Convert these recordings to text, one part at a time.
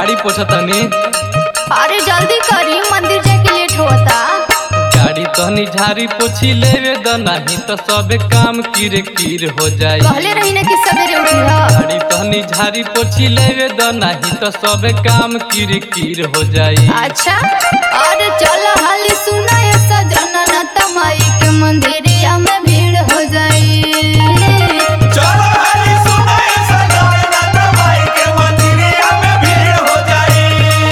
झाड़ी पोछतनी अरे जल्दी करी मंदिर जाके लेट होता गाड़ी तहनी झाड़ी पोछी लेवे द नहीं तो सबे काम कीरे कीर हो जाई कहले रही ना कि सवेरे उठी ह गाड़ी तहनी झाड़ी पोछी लेवे द नहीं तो सबे काम कीरे कीर हो जाई अच्छा अरे चल हाली सुना ये सजना न तमाई के मंदिरिया में भीड़ हो जाई चलो हरी सुनाए सजाए ना दवाई के मंदिरिया में भीड़ हो जाई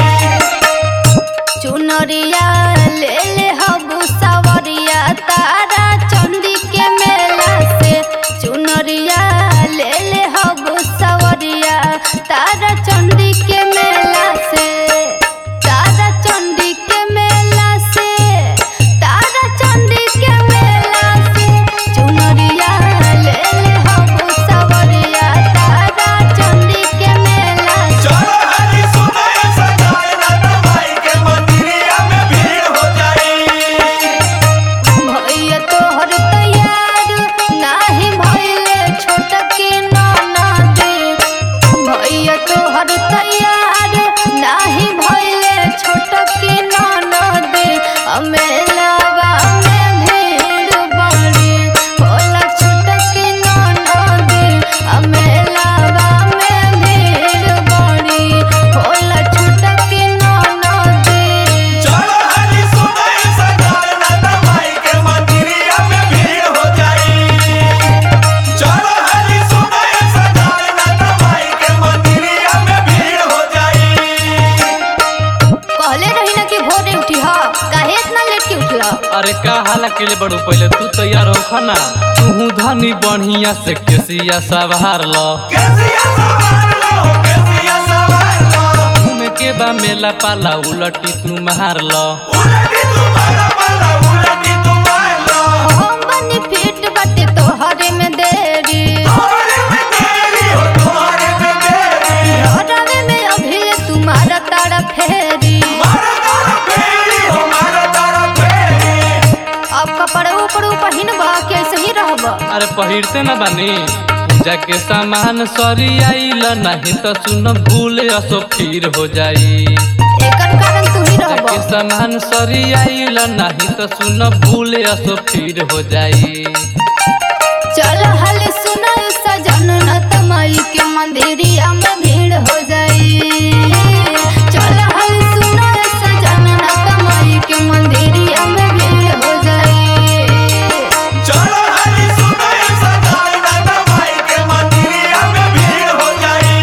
चुनरिया ले ले हबू सवरिया तारा चंदी के मेला से चुनरिया ले ले हबू सवरिया तारा चंदी के मेला से तारा चंदी के मेला से तारा चंदी के मेला से चुनरिया ले ले हबू सवरिया तारा चंदी के मेला से चलो हरी सुनाए सजाए ना दवाई के मंदिरिया में भीड़ हो जाई भैया तोहर तैयार नाही भइले छोट के नाना दे भैया तोहर तैयार नाही भइले छोट के नाना दे अमेलावा में भीड़ बड़ी होला छोट के नाना दे अमेलावा में भीड़ बड़ी होला छोट के नाना दे चलो हरी सुनाए सजाए ना दवाई के मंदिरिया में भीड़ हो जाई चलो हरी सुनाए सजाए ना दवाई के मंदिरिया में भीड़ हो जाई कहले रही ना कि भोरे उठी ह काहे इतना लेट के उठला अरे का हाला के लिए बड़ू पहले तू तैयार हो खना तू धनी बढ़िया से केसिया सवार लो कैसिया सवार लो कैसिया सवार लो घूमे के बा मेला पाला उलटी तू मार लो उलटी तुम्हारा वाला उलटी तुम्हार लो हम बनी फिट बाटे तोहरे में देरी तुम्हारे में तेरी हो तुम्हारे में तेरी हरावे में अभी तुम्हारा तारा फेरी मारा तारा फेरी हो मारा तारा फेरी अब कपड़े ऊपर पहिन बा के ऐसे ही रहब अरे पहिरते न बानी पूजा के सामान सरी आइल नहीं तो सुन भूल असो फिर हो जाई एकर कारण तू ही पूजा के रहब सामान सरी आइल नहीं तो सुन भूल असो फिर हो जाई चल हाले सुना सजन न तमाई के मंदिरिया में भीड़ हो जाई चल हाले सुना सजन न तमाई के मंदिरिया में भीड़ हो जाई चलो हरी सुनाए सजाए ना दवाई के मंदिरिया में भीड़ हो जाई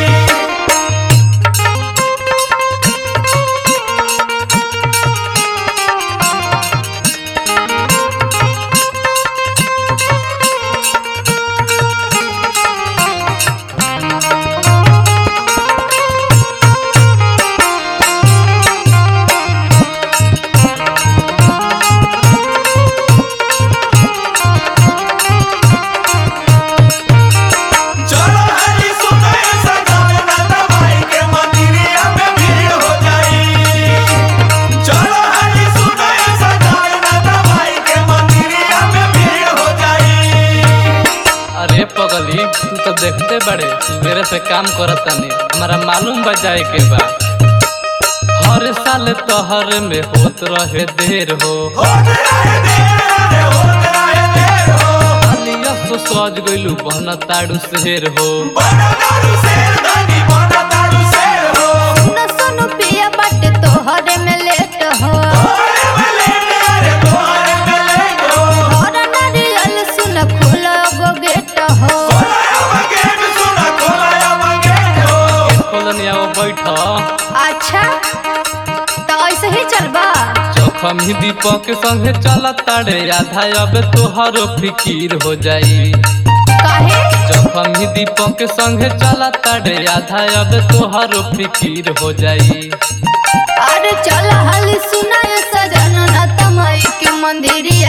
चलो हरी सुनाए सजाए ना दवाई के मंदिरिया में भीड़ हो जाई चलो हरी सुनाए सजाए ना दवाई के मंदिरिया में भीड़ हो जाई अरे पगली तू तो देखते बड़े मेरे से काम करत तानी हमारा मालूम बा जाए के बा हर साल तोहर में होत रहे देर हो होत रहे देर रे होत रहे देर हो अलिया सो सज गइलू बहन ताड़ू शेर हो बना दारू शेर धनी बना दारू शेर हो सुन सुन पिया बाटे तोहरे में लेट हो तोहरे में लेट रे तोहरे में लेट हो और नारियल सुन खुला गो गेट हो खोलाया बगेट सुना खोलाया बगेट हो खोलनिया वो बैठ अच्छा तो ऐसे ही चलबा जखम ही दीपक संगे चल ताड़े आधा अब तोहरो फिकीर हो जाई काहे जखम ही दीपक संगे चल ताड़े आधा अब तोहरो फिकीर हो जाई अरे चल हाल सुनाय सजन न तमाई के मंदिरिया